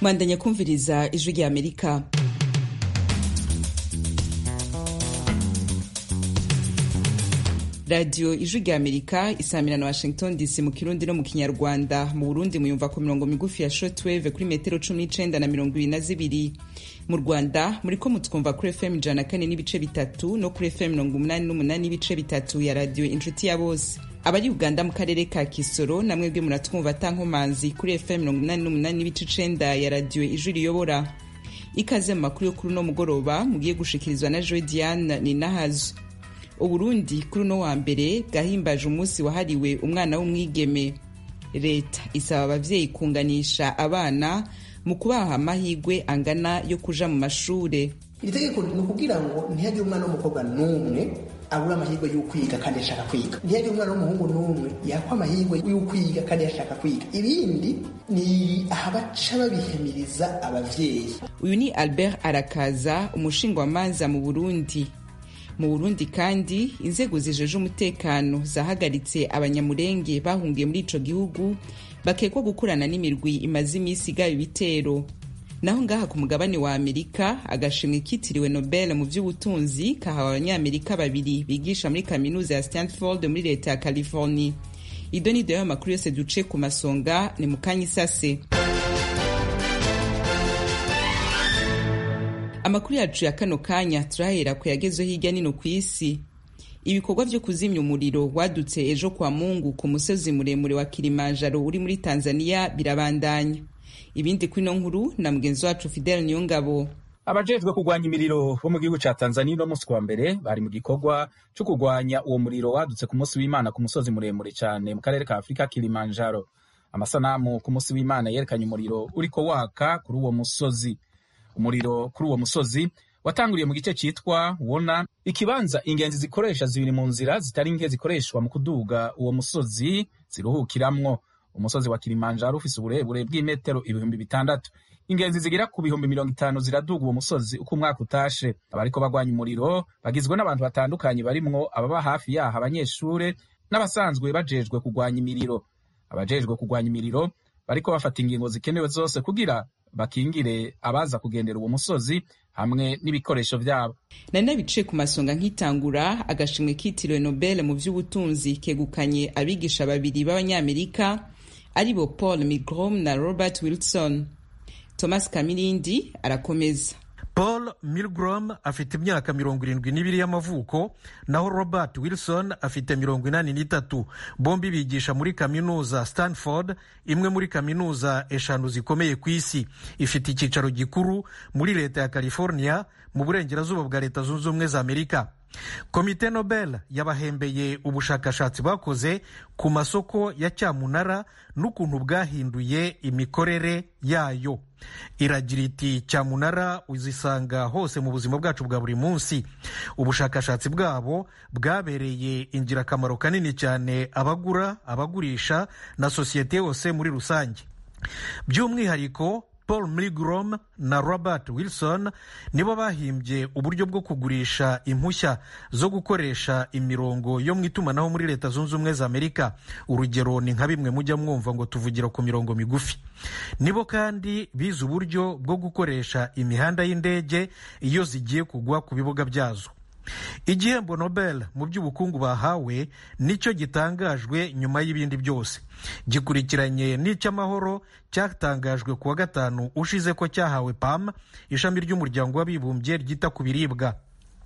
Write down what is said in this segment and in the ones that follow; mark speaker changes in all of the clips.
Speaker 1: mwandanya kumviriza ijwi rya amerika radiyo ijwi rya amerika isamira na washington dc mu kirundi no mu kinyarwanda mu burundi muyumva ku mirongo migufi ya shortwave kuri metero cumi n'icenda na mirongo ibiri na zibiri mu rwanda muriko mutwumva kuri fm ijana na kane n'ibice bitatu no kuri fm mirongo umunani n'umunani n'ibice bitatu ya radiyo inshuti ya bose abari uganda mu karere ka kisoro namwe bwe muratwumva atankomanzi kuri fm mirongo umunani n'umunani n'ibice icenda ya radiyo ijwi riyobora ikaze mu makuru yo kuri uno mugoroba mugiye gushikirizwa na joy diane ninahazo uburundi kuri uno wa mbere bwahimbaje umunsi wahariwe umwana w'umwigeme leta isaba abavyeyi kunganisha abana mu kubaha amahigwe angana yo kuja mu mashure
Speaker 2: iri tegeko ni ukugira ngo ntihagire umwana w'umukobwa n'umwe abura amahirwe y'ukwiga kandi yashaka kwiga ntihagire umwana w'umuhungu n'umwe yakwa amahirwe y'ukwiga kandi yashaka kwiga ibindi ni ahabaca babihemiriza abavyeyi
Speaker 1: uyu ni albert arakaza umushingwamanza mu burundi mu burundi kandi inzego zijeje umutekano zahagaritse abanyamurenge bahungiye muri ico gihugu bakekwa gukorana n'imirwi imaze imisi igaba ibitero naho ngaha ku mugabane wa amerika agashimwe kitiriwe nobel mu vy'ubutunzi kahawe abanyamerika babiri bigisha muri kaminuza ya stanford muri leta ya california ido ni dayo amakuru yose duce ku masonga ni mu kanya isase amakuru yacu ya kano kanya turahera ku yagezweho hirya nino ku isi ibikorwa vyo kuzimya umuriro wadutse ejo kwa mungu ku musozi muremure wa kilimanjaro uri muri tanzania birabandanya ibindi kuri ino nkuru na mugenzi wacu fidel niyongabo
Speaker 3: abajejwe kurwanya imiriro bo mu gihugu ca tanzania uno musi wa mbere bari mu gikorwa co kurwanya uwo muriro wadutse ku musi w'imana ku musozi muremure cane mu karere ka afurika kilimanjaro amasanamu ku musi w'imana yerekanye umuriro uriko waka kuri uwo musozi umuriro kuri uwo musozi watanguriye mu gice citwa wona ikibanza ingenzi zikoresha zibiri mu nzira zitari nke zikoreshwa mu kuduga uwo musozi ziruhukiramwo umusozi wa kilimanjaro ufise uburebure bw'imetero ibihumbi bitandatu ingenzi zigera ku bihumbi mirongo itanu ziraduga uwo musozi uko umwaka utashe abariko bagwanya umuriro bagizwe n'abantu batandukanye barimwo ababa hafi yaho abanyeshure n'abasanzwe bajejwe kurwanya imiriro abajejwe kurwanya imiriro bariko bafata ingingo zikenewe zose kugira bakingire abaza kugendera uwo musozi hamwe n'ibikoresho vyabo
Speaker 1: nari nabiciye ku masonga nk'itangura agashimwe kitiriwe nobel mu vy'ubutunzi kegukanye abigisha babiri b'abanyamerika aribo paul migrom na robert wilson thomas kamirindi arakomeza
Speaker 4: paul milgrom afite imyaka mirongo irindwi n'ibiri y'amavuko naho robert wilson afite mirongo inani n'itatu bombi bigisha muri kaminuza stanford imwe muri kaminuza eshanu zikomeye ku isi ifite icyicaro gikuru muri leta ya california mu burengerazuba bwa leta zunze ubumwe za amerika komite nobel yabahembeye ubushakashatsi bakoze ku masoko ya cyamunara n'ukuntu bwahinduye imikorere yayo iragira iti cyamunara uzisanga hose mu buzima bwacu bwa buri munsi ubushakashatsi bwabo bwabereye ingirakamaro kanini cyane abagura abagurisha na sosiyete yose muri rusange by'umwihariko paul milgrom na robert wilson nibo bahimbye uburyo bwo kugurisha impushya zo gukoresha imirongo yo mu itumanaho muri leta zunze ubumwe za amerika urugero ni nka bimwe mujya mwumva ngo tuvugira ku mirongo migufi nibo kandi bize uburyo bwo gukoresha imihanda y'indege iyo zigiye kugwa ku bibuga byazo igihembo nobel mu by'ubukungu bahawe nicyo gitangajwe nyuma y'ibindi byose gikurikiranye n'icy'amahoro cyatangajwe ku wa gatanu ushize ko cyahawe pam ishami ry'umuryango w'abibumbye ryita ku biribwa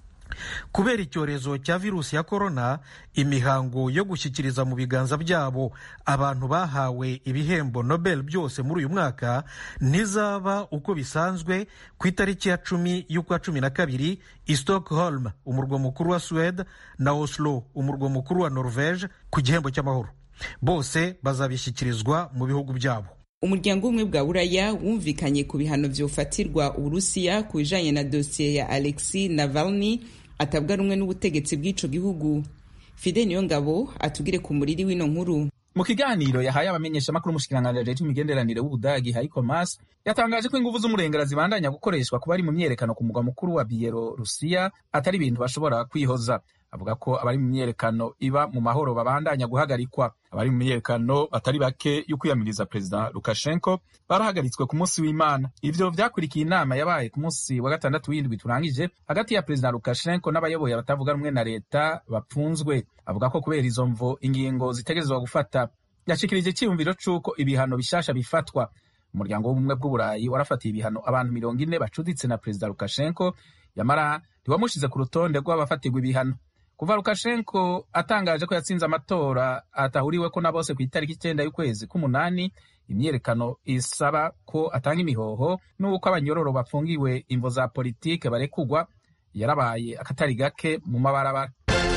Speaker 4: kubera icyorezo cya virusi ya korona imihango yo gushyikiriza mu biganza byabo abantu bahawe ibihembo nobel byose muri uyu mwaka ntizaba uko bisanzwe ku itariki ya cumi y'ukwa cumi na kabiri i stockholm umurwa mukuru wa suwede na oslo umurwa mukuru wa norvege ku gihembo cy'amahoro bose bazabishyikirizwa mu bihugu byabo
Speaker 1: umuryango w'ubumwe bwa buraya wumvikanye ku bihano vyofatirwa uburusiya ku bijanye na dosiye ya alexi navalny atabwa rumwe n'ubutegetsi bw'ico gihugu fide niyo ngabo atugire ku muriri w'ino nkuru
Speaker 3: mu kiganiro yahaye abamenyeshamakuru umushikiranganji ajejwe imigenderanire w'ubudagi heiko mas yatangaje ko inguvu z'umurengera zibandanya gukoreshwa ku bari mu myerekano ku mugwa mukuru wa biyelorusiya atari ibintu bashobora kwihoza avuga ko abari mu myiyerekano iba mu mahoro babandanya guhagarikwa abari mu myiyerekano batari bake yo kwiyamiriza perezida lukashenko barahagaritswe ku munsi w'imana ivyo vyakurikiye inama yabaye ku munsi wa gatandatu w'indwi turangije hagati ya perezida lukashenko n'abayoboye abatavuga rumwe na leta bapfunzwe avuga ko kubera izo mvo ingingo zitegerezwa gufata yashikirije icyiyumviro c'uko ibihano bishasha bifatwa umuryango w'ubumwe bw'uburayi warafatiye ibihano abantu mirongo ine bacuditse na perezida lukashenko yamara ntiwamushize ku rutonde rw'abafatirwa ibihano kuva lukashenko atangaje ko yatsinze amatora atahuriweko na bose ku itariki icyenda y'ukwezi k'umunani imyiyerekano isaba ko atanga imihoho n'uko abanyororo bafungiwe imvo za politike barekugwa yarabaye akatari gake mu mabarabara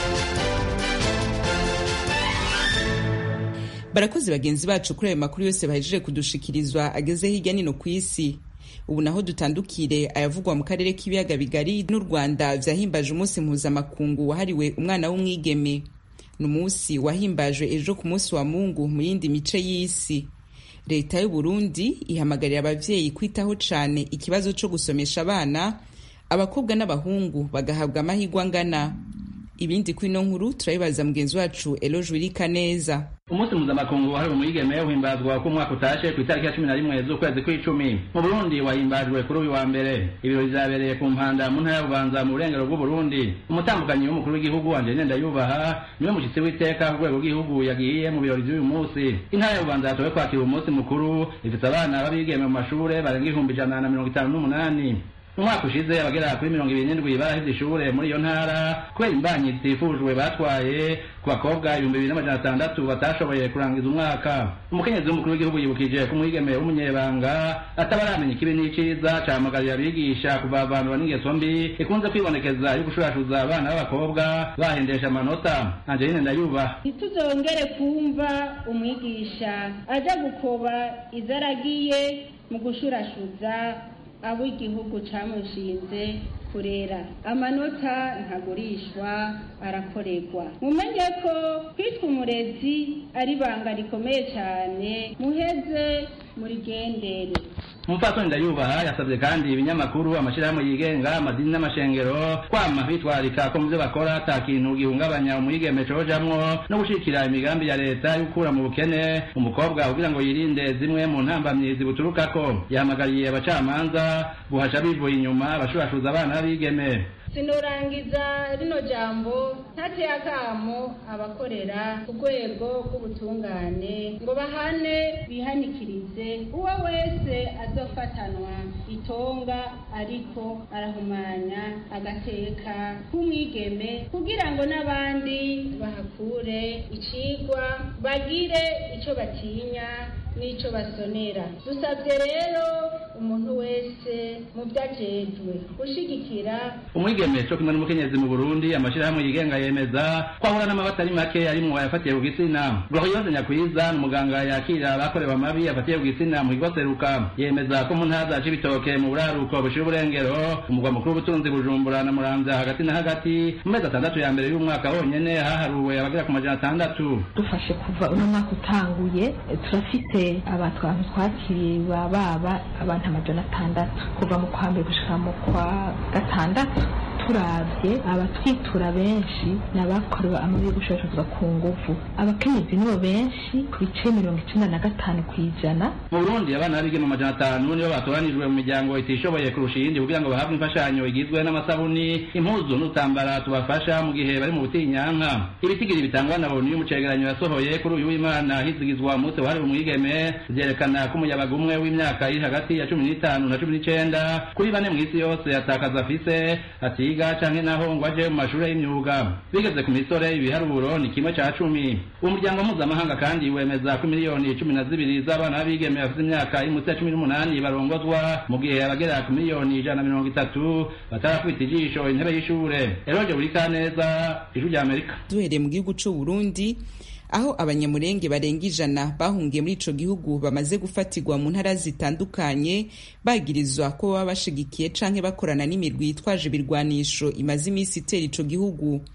Speaker 1: barakoze bagenzi bacu kuri ayo makuru yose bahejeje kudushikirizwa ageze hirya nino ku isi ubu naho dutandukire ayavugwa mu karere k'ibiyaga bigari n'u rwanda vyahimbaje umunsi mpuzamakungu wahariwe umwana w'umwigeme ni umunsi wahimbajwe ejo ku munsi wa mungu mu yindi mice y'isi leta y'u burundi ihamagarira abavyeyi kwitaho cane ikibazo co gusomesha abana abakobwa n'abahungu bagahabwa amahirwe angana ibindi kuri ino nkuru turabibaza mugenzi wacu eloge wirika neza
Speaker 5: umunsi mpuzamakungu wahariwe umwigeme uhimbazwa ko umwaka utashe ku itariki ya cumi na rimwe z'ukwezi kw'icumi mu burundi wahimbajwe kuri uyu wa mbere ibirori vyabereye ku mpanda mu ntara ya bubanza mu burengero bw'uburundi umutambukanyi w'umukuru w'igihugu angeline ndayubaha niwe mushyitsi w'iteka ku rwego rw'igihugu yagiye mu birori vy'uyu munsi intara ya bubanza yatowe kwakira umunsi mukuru ifite abana b'abigeme mu mashure barenga ibihumbi ijana na mirongo itanu n'umunani umwaka ushize abagera kuri mirongo ibiri n'indwi baraheze ishure muri iyo ntara kubera imbanyi zitifujwe batwaye ku bakobwa ibihumbi bibiri n'amajana atandatu batashoboye kurangiza umwaka umukenyezi w'umukuru w'igihugu yibukije ko umwigeme w'umunyebanga ataba aramenya ikibi n'iciza cahamagarira abigisha kuvavanura n'ingeso mbi ikunze kwibonekeza yo gushurashuza abana b'abakobwa bahendesha amanota angeline ndayubaha
Speaker 6: ntituzongere kumva umwigisha aja gukoba izo aragiye mu gushurashuza abo igihugu camushinze kurera amanota ntagurishwa arakorerwa mumenye ko kwitwa umurezi ari ibanga rikomeye cyane muheze murigendere
Speaker 5: umupfasoni ndayubaha yasabye kandi ibinyamakuru amashyirahamwe yigenga amadini n'amashengero kwama bitwarika ko mu byo bakora ata kintu gihungabanya umwigeme cojamwo no gushikira imigambi ya leta yo gukura mu bukene umukobwa kugira ngo yirinde zimwe mu ntambamyi zibuturukako yahamagariye abacamanza guhasha bivuye inyuma abashurashuza abana b'abigeme
Speaker 6: sinorangiza rino jambo ntateye akamo abakorera ku rwego rw'ubutungane ngo bahane bihanikirize uwo wese azofatanwa itonga ariko arahumanya agateka k'umwigeme kugira ngo n'abandi bahakure icigwa bagire ico batinya n'ico basonera dusabye rero umuntu wese mu vyajejwe gushigikira
Speaker 5: umwigeme co kumwe n'umukenyezi mu burundi amashirahamwe yigenga yemeza ko ahura n'amabatari make arimwo ayafatiye ku gitsina gloriose nyakwiza ni umuganga yakira abakorewe amabi afatiye ku gitsina mu kigo seruka yemeza ko mu ntara za cibitoke mu buraruko bushira uburengero umugwa mukuru w'ubutunzi bujumbura na muramvya hagati na hagati mu mezi atandatu ya mbere y'umwaka honyene haharuwe abagera ku majana atandatu
Speaker 7: dufashe kuva uno mwaka utanguye turafite abatwantu twakiriye baba abantu amajana atandatu kuva mu kwa mbere gushika mu kwa gatandatu turavye abatwitura benshi ni abakorewe amabi yo gushorashozwa ku nguvu abakenyezi nibo benshi ku bice mirongo icenda na gatanu kw'ijana
Speaker 5: mu burundi abana b'abigeme amajana atanu nibo batoranijwe mu miryango itishoboye kurusha iyindi kugira ngo bahabwe imfashanyo igizwe n'amasabuni impuzu n'utambara tubafasha mu gihe bari mu butinyanka ibitigiri bitangwa na boni y'umucegeranyo yasohoye kuri uyu w'imana hizigizwa umunsi wahariwe umwigeme vyerekana ko umuyabaga umwe w'imyaka iri hagati ya cumi n'itanu na cumi n'icenda kuri bane mw'isi yose atakaza afise atiga canke naho ngo aje mu mashure y'imyuga bigeze ku misore ibiharuro ni kimwe ca cumi umuryango mpuzamahanga kandi wemeza ko miliyoni cumi na zibiri z'abana b'abigeme bafite imyaka iri munsi ya cumi n'umunani barongozwa mu gihe abagera ku miliyoni ijana na mirongo itatu batarakubita ijisho intebe y'ishure eroje buri kaneza ijwi rya amerika
Speaker 1: duhereye mu gihugu c'u Burundi aho abanyamurenge barenga ijana bahungiye muri ico gihugu bamaze gufatirwa mu ntara zitandukanye bagirizwa ko baba bashigikiye canke bakorana n'imirwi yitwaje ibirwanisho imaze iminsi itera ico gihugu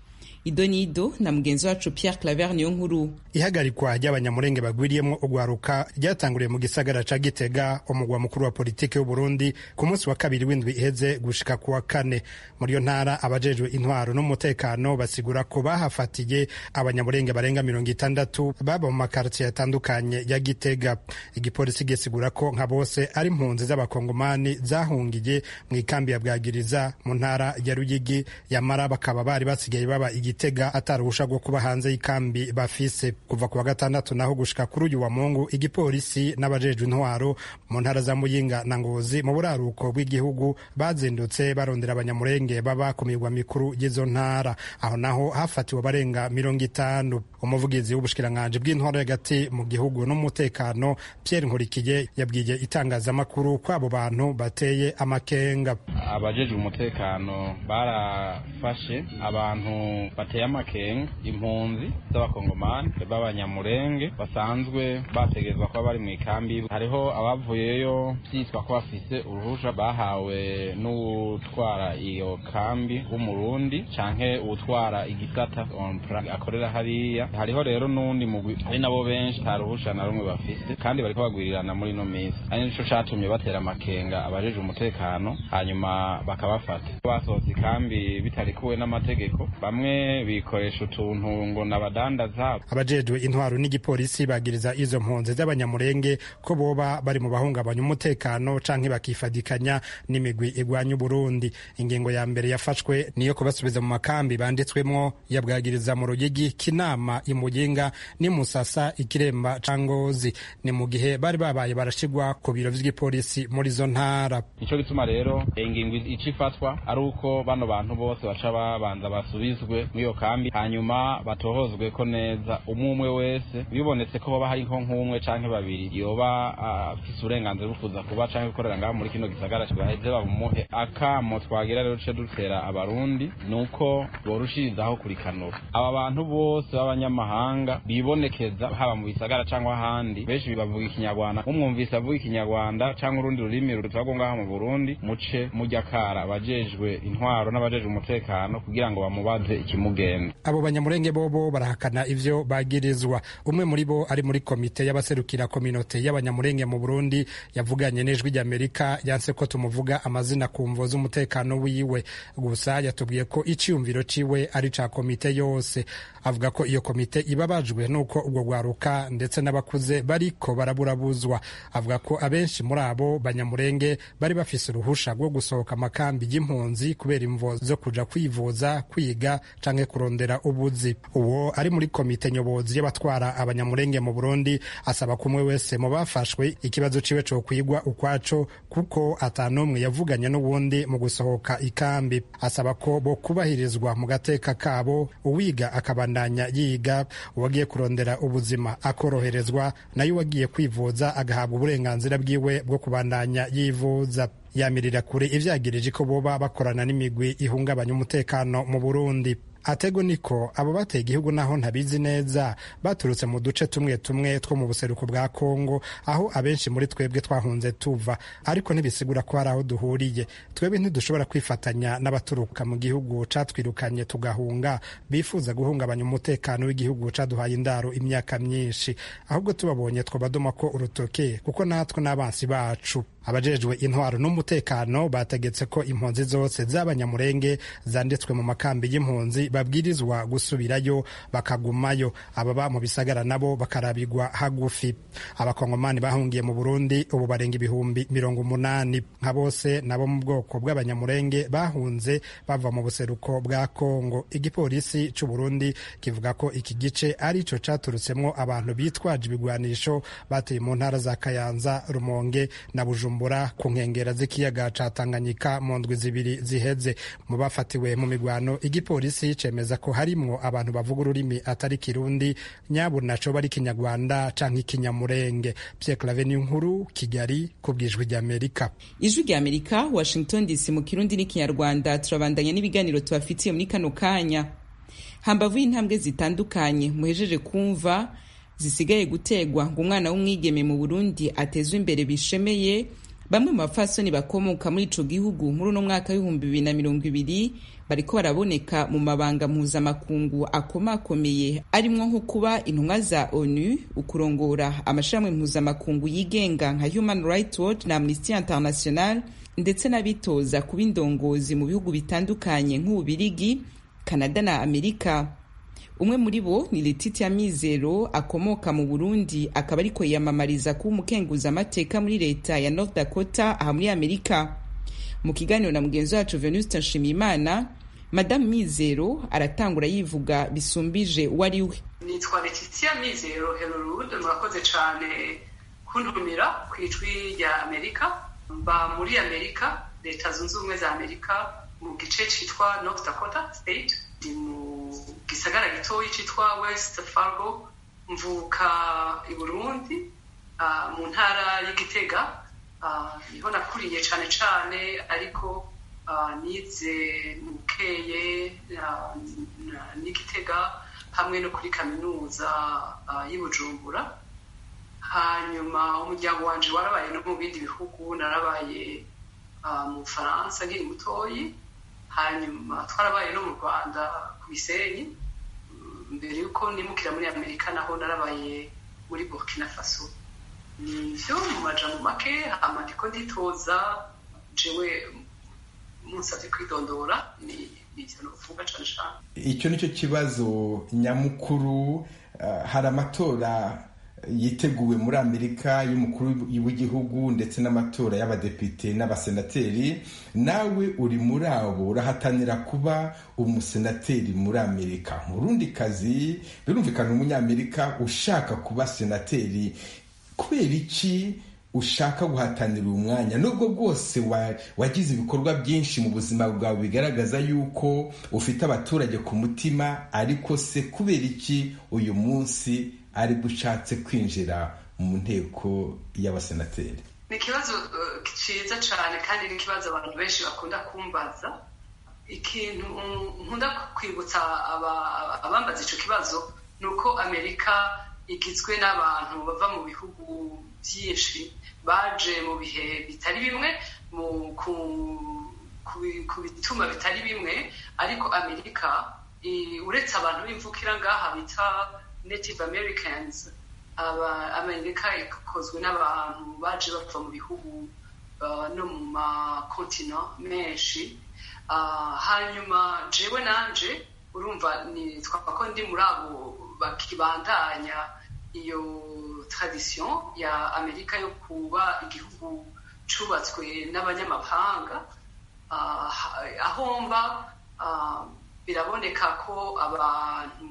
Speaker 1: idonido na mugenzi wacu pierre claver niyo nkuru
Speaker 8: ihagarikwa ry'abanyamurenge bagwiriyemo ugwaruka ryatanguriye mu gisagara ca gitega umugwa mukuru wa politiki w'uburundi ku munsi wa kabiri w'indwi iheze gushika ku wa kane muri iyo ntara abajejwe intwaro n'umutekano basigura ko bahafatiye abanyamurenge barenga mirongo itandatu baba mu makartiye atandukanye ya gitega igipolisi gisigura ko nka bose ari impunzi z'abakongomani zahungiye mu ikambi ya bwagiriza mu ntara ya ruyigi yamara bakaba bari basigaye baba igitega ataruhusha rwo kuba hanze y'ikambi bafise kuva ku wa gatandatu naho gushika kuri uyu wa mungu igipolisi n'abajejwe intwaro mu ntara za muyinga na ngozi mu buraruko bw'igihugu bazindutse barondera abanyamurenge baba ku mirwa mikuru y'izo ntara aho naho hafatiwe abarenga mirongo itanu umuvugizi w'ubushikiranganji bw'intwaro hagati mu gihugu n'umutekano pierre nkurikiye yabwiye itangazamakuru ko abo bantu bateye amakenga
Speaker 9: abajejwe umutekano barafashe abantu bateye amakenga impunzi z'abakongomani b'abanyamurenge basanzwe bategerezwa kuba bari mu ikambi hariho abavuyeyo byitwa ko bafise uruhusha bahawe n'utwara iyo kambi w'umurundi canke uwutwara igisata akorera hariya hariho rero n'undi mugwi ari nabo benshi nta ruhusha na rumwe bafise kandi bariko bagwirirana muri ino minsi ari nico catumye batera amakenga abajejwe umutekano hanyuma bakabafata basohotse ikambi bitarikuwe n'amategeko bamwe bikoresha utuntu ngo nabadandaza
Speaker 8: abajejwe intwaro n'igipolisi bagiriza izo mpunzi z'abanyamurenge ko boba bari mu bahungabanya umutekano canke bakifadikanya n'imigwi igwanya uburundi ingingo ya mbere yafashwe niyo kubasubiza mu makambi banditswemwo yabwagiriza mu ruyigi kinama imuyinga n'imusasa ikiremba ca ngozi ni mu gihe bari babaye barashigwa ku biro vy'igipolisi muri izo ntara
Speaker 9: nico gituma rero ingingo ica ifatwa ari uko bano bantu bose baca babanza basubizwe muri iyo kambi hanyuma batohozwe ko neza umwe umwe wese bibonetse ko hoba hari nko nk'umwe canke babiri yoba afise uburenganzira bwo kuza kuba canke gukorera ngaho muri kino gisagara baheze babumuhe akamo twagira rero duce dutera abarundi ni uko borushirizaho kurikanura aba bantu bose b'abanyamahanga bibonekeza haba mu bisagara cyangwa ahandi benshi bavuga ikinyarwanda umwumvise avuga ikinyarwanda cyangwa urundi rurimi rutagwa ngaha mu burundi muce mujya kara abajejwe intwaro n'abajejwe umutekano kugira ngo bamubaze ikimugenda
Speaker 8: abo banyamurenge bobo barahakana ivyo bagirizwa umwe muri bo ari muri komite y'abaserukira kominote y'abanyamurenge mu burundi yavuganye n'ijwi ry'amerika yanse ko tumuvuga amazina ku mvo z'umutekano wiwe gusa yatubwiye ko iciyumviro ciwe ari ca komite yose avuga ko iyo komite ibabajwe n'uko ubwo rwaruka ndetse n'abakuze bariko baraburabuzwa avuga ko abenshi muri abo banyamurenge bari bafise uruhusha rwo gusohoka amakambi y'impunzi kubera imvo zo kuja kwivuza kwiga canke kurondera ubuzi uwo ari muri komite nyobozi y'abatwara abanyamurenge mu burundi asaba ko umwe wese mu bafashwe ikibazo ciwe co kwigwa ukwaco kuko atanumwe yavuganye n'uwundi mu gusohoka ikambi asaba ko bo kubahirizwa mu gateka kabo uwiga akabandanya yiga uwagiye kurondera ubuzima akoroherezwa nayo uwagiye kwivuza agahabwa uburenganzira bwiwe bwo kubandanya yivuza yamirira kure ivyagirije ko boba bakorana n'imigwi ihungabanya umutekano mu burundi atego niko abo bateye igihugu naho ntabizi neza baturutse mu duce tumwe tumwe two mu buseruko bwa kongo aho abenshi muri twebwe twahunze tuva ariko ntibisigura ko hari aho duhuriye twebwe ntidushobora kwifatanya n'abaturuka mu gihugu catwirukanye tugahunga bifuza guhungabanya umutekano w'igihugu caduhaye indaro imyaka myinshi ahubwo tubabonye twabadoma ko urutoke kuko natwe n'abansi bacu abajejwe intwaro n'umutekano bategetse ko impunzi zose z'abanyamurenge zanditswe mu makambi y'impunzi babwirizwa gusubirayo bakagumayo ababa mu bisagara nabo bakarabigwa hagufi abakongomani bahungiye mu burundi ubu barenga ibihumbi mirongo umunani nka bose nabo mu bwoko bw'abanyamurenge bahunze bava mu buseruko bwa kongo igipolisi c'uburundi kivuga ko iki gice ari co caturutsemwo abantu bitwaje ibigwanisho bateye mu ntara za kayanza rumonge na bujumbura ku nkengera z'ikiyaga ca tanganyika mu ndwi zibiri ziheze mu bafatiwe mu migwano igipolisi cemeza ko harimwo abantu bavuga ururimi atari kirundi nyabo naco bari kinyarwanda canke ikinyamurenge Pierre Claver nkuru Kigali ku bwijwi ry'Amerika
Speaker 1: ijwi ry'Amerika Washington DC mu kirundi n'ikinyarwanda turabandanya n'ibiganiro tubafitiye muri kano kanya hambavu y'intambwe zitandukanye muhejeje kumva zisigaye gutegwa ngo umwana w'umwigeme mu Burundi atezwe imbere bishemeye bamwe mu bapfasoni bakomoka muri ico gihugu muri uno mwaka w'ibihumbi bibiri na mirongo ibiri bariko baraboneka mu mabanga mpuzamakungu akomakomeye arimwo nko kuba intumwa za onu ukurongora amashirahamwe mpuzamakungu yigenga nka human rights watch na amnesty international ndetse n'abitoza kuba indongozi mu bihugu bitandukanye nk'ububirigi kanada na amerika umwe muri bo ni Letitia Mizero akomoka mu Burundi akaba ariko yiyamamariza kuba umukenguza amateka muri leta ya North Dakota aha muri Amerika mu kiganiro na mugenzi wacu Venuste Nshimiyimana Madame Mizero aratangura yivuga bisumbije uwo ari we
Speaker 10: nitwa Letitia Mizero Herorud murakoze cyane kuntumira ku ijwi rya Amerika mba muri Amerika leta zunze ubumwe za Amerika mu gice cyitwa North Dakota State ndi mu gisagara gitoyi cyitwa West Fargo mvuka i Burundi uh, mu ntara y'Igitega uh, niho nakuriye cyane cyane ariko uh, nize mu Bukeye n'Igitega hamwe no kuri kaminuza y'i Bujumbura hanyuma umuryango wanje warabaye no mu bindi bihugu narabaye mu Bufaransa nkiri mutoyi hanyuma twarabaye no mu rwanda ku bisenyi mbere y'uko nimukira muri amerika naho narabaye muri burkina faso nivyo mu majambo make hama ndiko nditoza jewe munsavye kwidondora ni ivyo novuga cane cane
Speaker 11: icyo nicyo kibazo nyamukuru hari amatora yiteguwe muri amerika y'umukuru w'igihugu ndetse n'amatora y'abadepite n'abasenateri nawe uri muri abo urahatanira kuba umusenateri muri amerika mu rundi kazi birumvikana umunyamerika ushaka kuba senateri kubera iki ushaka guhatanira uyu mwanya nubwo bwose wagize ibikorwa byinshi mu buzima bwawe bigaragaza yuko ufite abaturage ku mutima ariko se kubera iki uyu munsi aribwo ushatse kwinjira mu nteko y'abasenateri
Speaker 10: ni ikibazo cyiza cyane kandi ni ikibazo abantu benshi bakunda kumbaza ikintu nkunda kwibutsa abambaza icyo kibazo ni uko amerika igizwe n'abantu bava mu bihugu byinshi baje mu bihe bitari bimwe ku bituma bitari bimwe ariko amerika uretse abantu b'imvukira ngaha bita native americans amerika ikozwe n'abantu baje bava mu bihugu no mu makontina menshi hanyuma jewe nanje urumva nitwaba ko ndi muri abo bakibandanya iyo tradition ya amerika yo kuba igihugu cubatswe n'abanyamahanga aho mba biraboneka ko abantu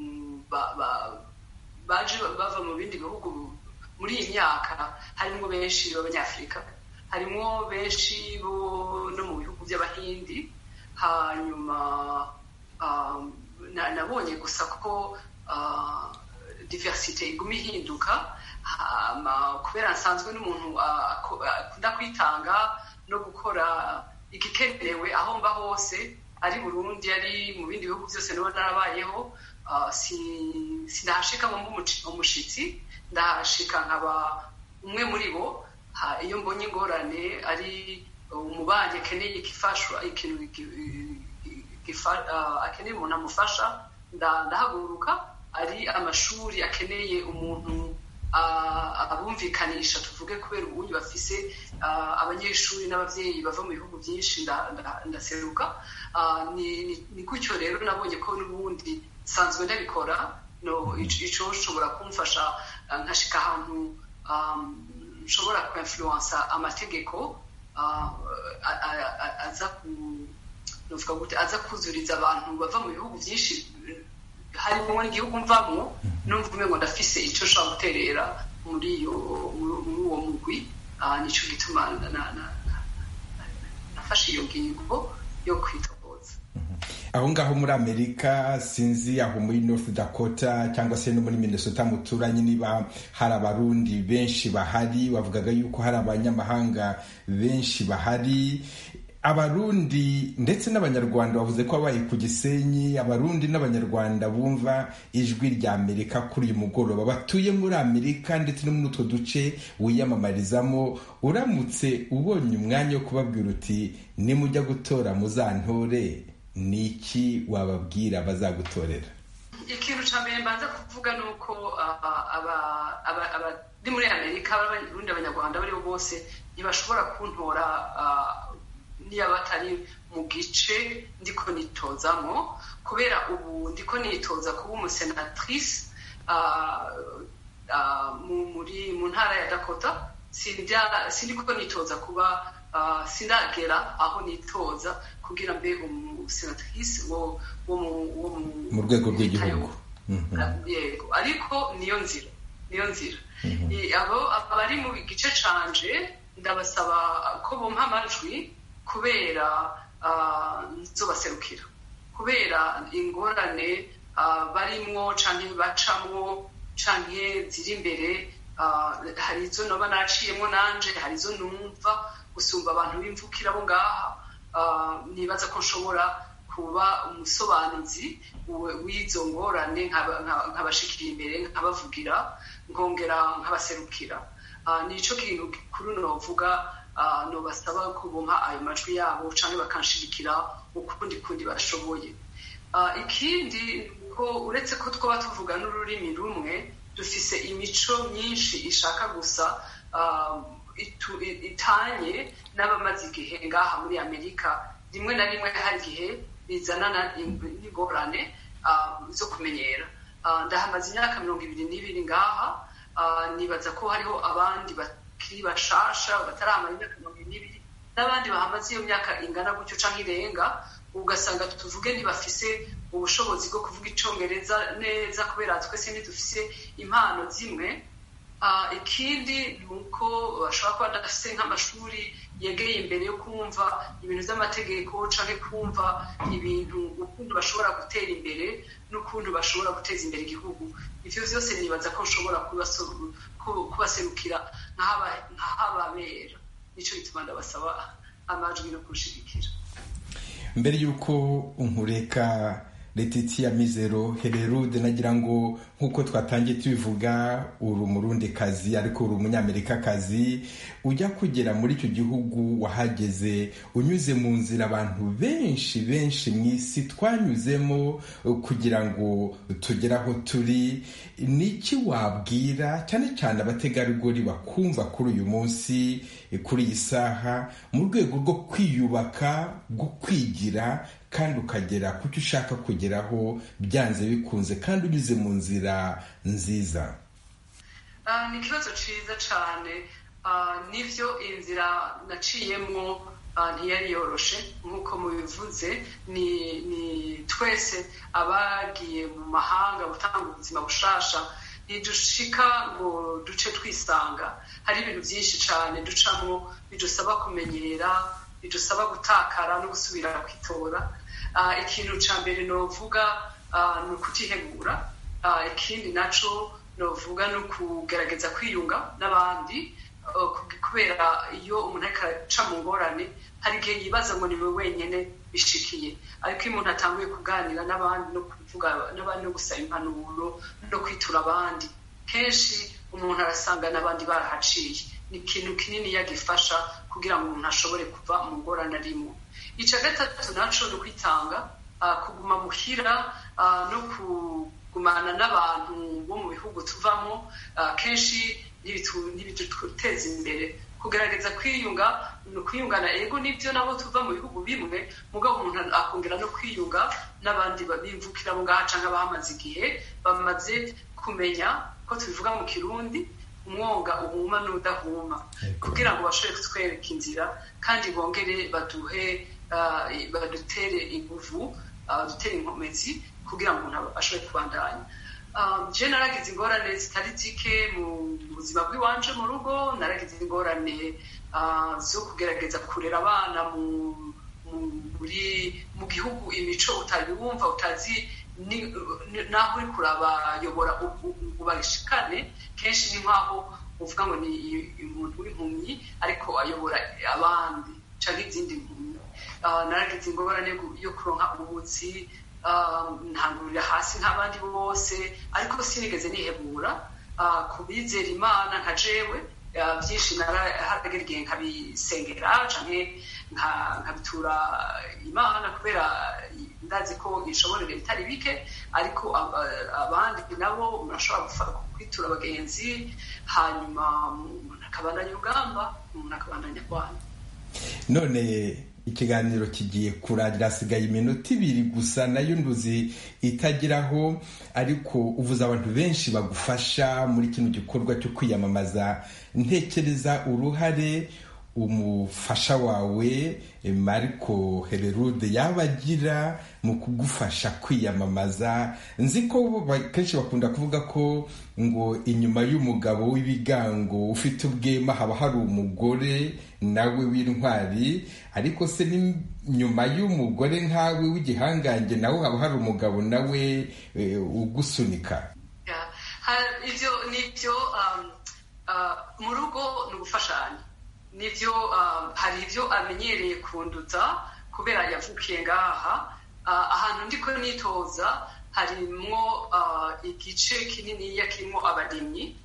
Speaker 10: baje bava mu bindi bihugu muri iyi myaka harimo benshi b'abanyafurika harimo benshi bo no mu bihugu by'abahindi hanyuma nabonye gusa ko diversite iguma ihinduka kubera nsanzwe n'umuntu akunda kwitanga no gukora igikenewe aho mba hose ari burundi ari mu bindi bihugu byose niba narabayeho sinahashika ngo umushitsi ndahashika nkaba umwe muri bo iyo mbonye ingorane ari umubanyi akeneye igifashwa ikintu akeneye umuntu amufasha ndahaguruka ari amashuri akeneye umuntu abumvikanisha tuvuge kubera ubundi bafise abanyeshuri n'ababyeyi bava mu bihugu byinshi ndaseruka ni gutyo rero nabonye ko n'ubundi nsanzwe ndabikora icyo ushobora kumfasha nkashika ahantu nshobora kwinfluensa amategeko aza ku aza kuzuriza abantu bava mu bihugu byinshi harimo n'igihugu mvamo numva umengo ndafise icyo nshobora guterera muri uwo mugwi nicyo gituma nafashe iyo ngingo yo kwitoboza
Speaker 11: aho ngaho muri amerika sinzi aho muri north dakota cyangwa se no muri minnesota muturanye niba hari abarundi benshi bahari bavugaga yuko hari abanyamahanga benshi bahari abarundi ndetse n'abanyarwanda bavuze ko babaye ku gisenyi abarundi n'abanyarwanda bumva ijwi rya amerika kuri uyu mugoroba batuye muri amerika ndetse no muri utwo duce wiyamamarizamo uramutse ubonye umwanya wo kubabwira uti nimujya gutora muzantore ni iki wababwira bazagutorera
Speaker 10: ikintu cya mbere mbanza kuvuga ni uko abari muri amerika abarundi abanyarwanda abo ari bo bose ntibashobora kuntora niba batari mu gice ndiko nitozamo kubera ubu ndiko nitoza kuba umusenatrice muri mu ntara ya dakota sindiko nitoza kuba sindagera aho nitoza kugira mbe umusenatrice wo
Speaker 11: mu rwego rw'igihugu
Speaker 10: yego ariko niyo nzira niyo nzira abo abari mu gice canje ndabasaba ko bumpa amajwi kubera nzobaserukira kubera ingorane barimwo canke bacamwo canke ziri imbere hari izo noba naciyemo nanje hari izo numva gusumba abantu b'imvukira bo ngaha nibaza ko nshobora kuba umusobanuzi w'izo ngorane nkabashikira imbere nkabavugira nkongera nkabaserukira nico kintu kuri novuga nobasaba ko bumpa ayo majwi yabo cyangwa bakanshirikira ukundi kundi bashoboye ikindi ko uretse ko twaba tuvuga n'ururimi rumwe dufise imico myinshi ishaka gusa itanye n'abamaze igihe ngaha muri amerika rimwe na rimwe hari igihe bizanana n'ingorane zo kumenyera ndahamaze imyaka mirongo ibiri n'ibiri ngaha nibaza ko hariho abandi bakiri bashasha bataramara imyaka mirongo ibiri n'abandi bahamaze iyo myaka ingana gutyo cyangwa irenga ugasanga tuvuge ntibafise ubushobozi bwo kuvuga icyongereza neza kubera twese ntidufise impano zimwe ikindi ni uko bashobora kuba badafite nk'amashuri yegeye imbere yo kumva ibintu by'amategeko cyangwa kumva ibintu ukuntu bashobora gutera imbere n'ukuntu bashobora guteza imbere igihugu ibyo byose nibaza ko nshobora kubaserukira nk'ahababera nicyo gituma ndabasaba amajwi no kushigikira
Speaker 11: mbere y'uko unkureka Letitia Mizero Hererude nagira ngo nk'uko twatangiye tubivuga uri umurundi kazi ariko uri umunyamerika kazi ujya kugera muri icyo gihugu wahageze unyuze mu nzira abantu benshi benshi mu isi twanyuzemo kugira ngo tugere aho turi ni iki wabwira cyane cyane abategarugori bakumva kuri uyu munsi kuri iyi saha mu rwego rwo kwiyubaka rwo kwigira kandi ukagera ku cyo ushaka kugeraho byanze bikunze kandi unyuze mu nzira nziza
Speaker 10: ni ikibazo cyiza cyane n'ibyo inzira naciyemo ntiyari yoroshe nk'uko mubivuze ni twese abagiye mu mahanga gutanga ubuzima bushasha ntidushika ngo duce twisanga hari ibintu byinshi cyane ducamo bidusaba kumenyera bidusaba gutakara no gusubira kwitora ikintu cya mbere novuga ni ukutihegura ikindi nacyo novuga ni ukugerageza kwiyunga n'abandi kubera iyo umuntu ariko aca mu ngorane hari igihe yibaza ngo ni we wenyine bishikiye ariko iyo umuntu atanguye kuganira n'abandi no kuvuga n'abandi no gusaba impanuro no kwitura abandi kenshi umuntu arasanga n'abandi barahaciye ni ikintu kinini yagifasha kugira ngo umuntu ashobore kuva mu ngorane arimo icya gatatu nacyo ni ukwitanga kuguma muhira no kugumana n'abantu bo mu bihugu tuvamo kenshi ntibiduteza imbere kugaragaza kwiyunga ni ukwiyungana ego nibyo nabo tuva mu bihugu bimwe mugabo umuntu akongera no kwiyunga n'abandi bimvukira abo ngaha cyangwa abahamaze igihe bamaze kumenya ko tubivuga mu kirundi umwonga uhuma n'udahuma kugira ngo bashobore kutwereka inzira kandi bongere baduhe badutere inguvu badutere inkomezi kugira ngo umuntu ashobore kubandanya je naragize ingorane zitari zike mu buzima bw'iwanje mu rugo naragize ingorane zo kugerageza kurera abana mu gihugu imico utayumva utazi naho uri kurabayobora ubashikane kenshi ni nk'aho uvuga ngo ni umuntu w'impumyi ariko ayobora abandi cyangwa izindi mpumyi naragize ingorane yo kuronka ubuzi ntangurira hasi nk'abandi bose ariko sinigeze nihebura ku bizera imana nka jewe byinshi narahagera igihe nkabisengera canke nkabitura imana kubera ndazi ko ishoborera bitari bike ariko abandi nabo murashobora kwitura abagenzi hanyuma umuntu akabandanya urugamba umuntu akabandanya kwana
Speaker 11: none ikiganiro kigiye kurangira hasigaye iminota ibiri gusa nayo nduzi itageraho ariko uvuze abantu benshi bagufasha muri kino gikorwa cyo kwiyamamaza ntekereza uruhare umufasha wawe mariko hererude yaba agira mu kugufasha kwiyamamaza nzi ko kenshi bakunda kuvuga ko ngo inyuma y'umugabo w'ibigango ufite ubwema haba hari umugore nawe w'intwari ariko se nyuma y'umugore nkawe w'igihangange nawe haba hari umugabo nawe ugusunika
Speaker 10: ibyo ni byo mu rugo ni ugufashanya nibyo hari ibyo amenyereye kunduza kubera yavukiye ngaha ahantu ndi ko nitoza harimwo igice kininiya kirimo abarimyi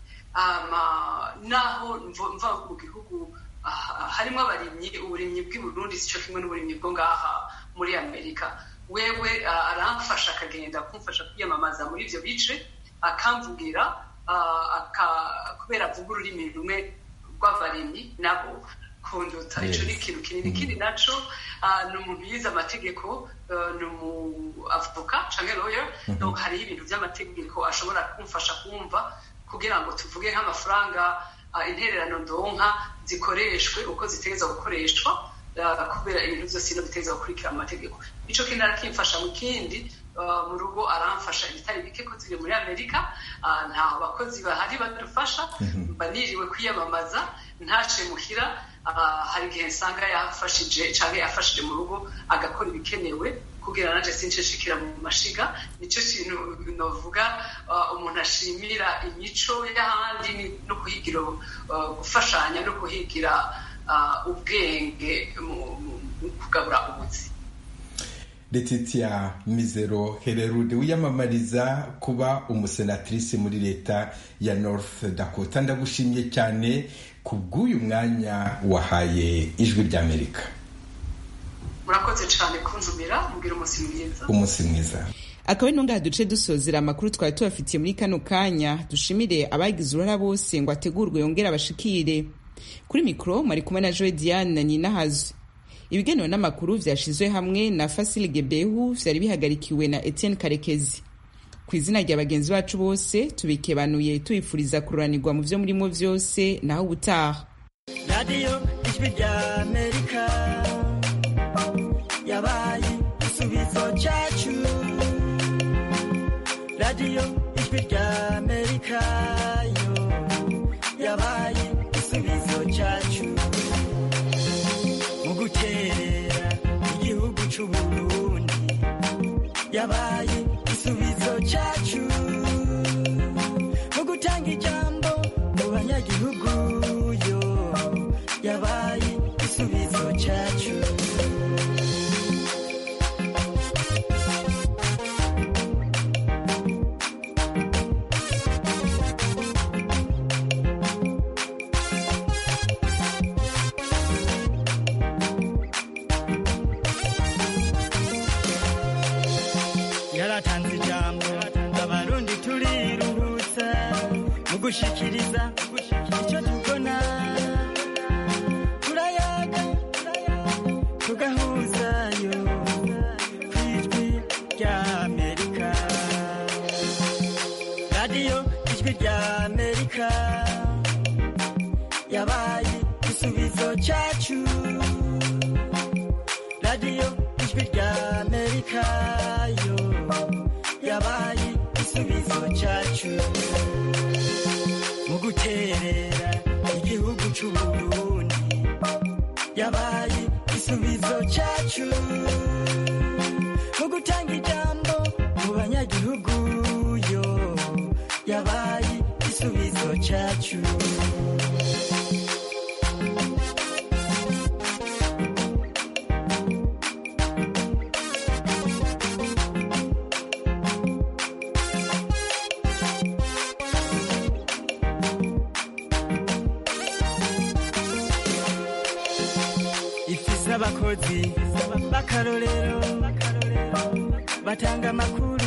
Speaker 10: naho mva mu gihugu harimo abarimyi uburimyi bw'i Burundi si cyo kimwe n'uburimyi bwo ngaha muri amerika wewe aramfasha akagenda kumfasha kwiyamamaza muri ibyo bice akamvugira kubera avuga ururimi rumwe rw'abarimyi nabo kunduta icyo ni ikintu kinini ikindi naco ni umuntu yize amategeko ni umu avoka canke lawyer donc hariho ibintu by'amategeko ashobora kumfasha kumva kugira ngo tuvuge nk'amafaranga intererano ndonka zikoreshwe uko zitegereza gukoreshwa kubera ibintu byose ino biteza gukurikira amategeko ico kindi arakimfasha mu kindi mu rugo aramfasha ibitari bike ko turi muri amerika nta bakozi bahari badufasha mba niriwe kwiyamamaza ntace muhira hari igihe nsanga yafashije cyangwa yafashije mu rugo agakora ibikenewe kugira naje sinshishikira mu mashiga nicyo kintu novuga umuntu ashimira imico y'ahandi no kuhigira gufashanya no kuhigira ubwenge mu kugabura ubutsi
Speaker 11: Letitia Mizero Hererude wiyamamariza kuba umusenatrice muri leta ya North Dakota ndagushimye cyane ku bw'uyu mwanya wahaye ijwi ry'Amerika
Speaker 10: murakoze cyane kunzumira mubwira umunsi mwiza
Speaker 11: umunsi mwiza
Speaker 1: akaba ari ntungaha duce dusozera amakuru twari tubafitiye muri kano kanya dushimire abagize uruhara bose ngo ategurwe yongere abashikire kuri mikoro mwari kumwe na joe diane na ninahazo ibigenewe n'amakuru vyashizwe hamwe na Fasile Gebehu vyari bihagarikiwe na Etienne Karekezi ku izina rya bagenzi bacu bose tubikebanuye tubifuriza kururanirwa mu vyo murimo vyose naho ubutaha
Speaker 12: radiyo ijwi rya amerika yabaye igisubizo cyacu radiyo ijwi rya amerika yo yabaye igisubizo cyacu mu guterera igihugu c'uburundi yabaye igisubizo cyacu mu gutanga ijambo mu banyagihugu yo yabaye igisubizo cyacu yaratanze ijambo abarundi turiruhutsa mu gushikiriza icyo tubona turayaga tugahuzayo ku ijwi rya amerika radiyo ijwi rya amerika yabaye igisubizo cyacu radiyo ijwi rya amerika yo yabaye igisubizo cyacu mu guterera igihugu c'uburundi yabaye igisubizo cyacu mu gutanga ijambo mu banyagihugu yo yabaye igisubizo cyacu abakozi b'akarorero batanga amakuru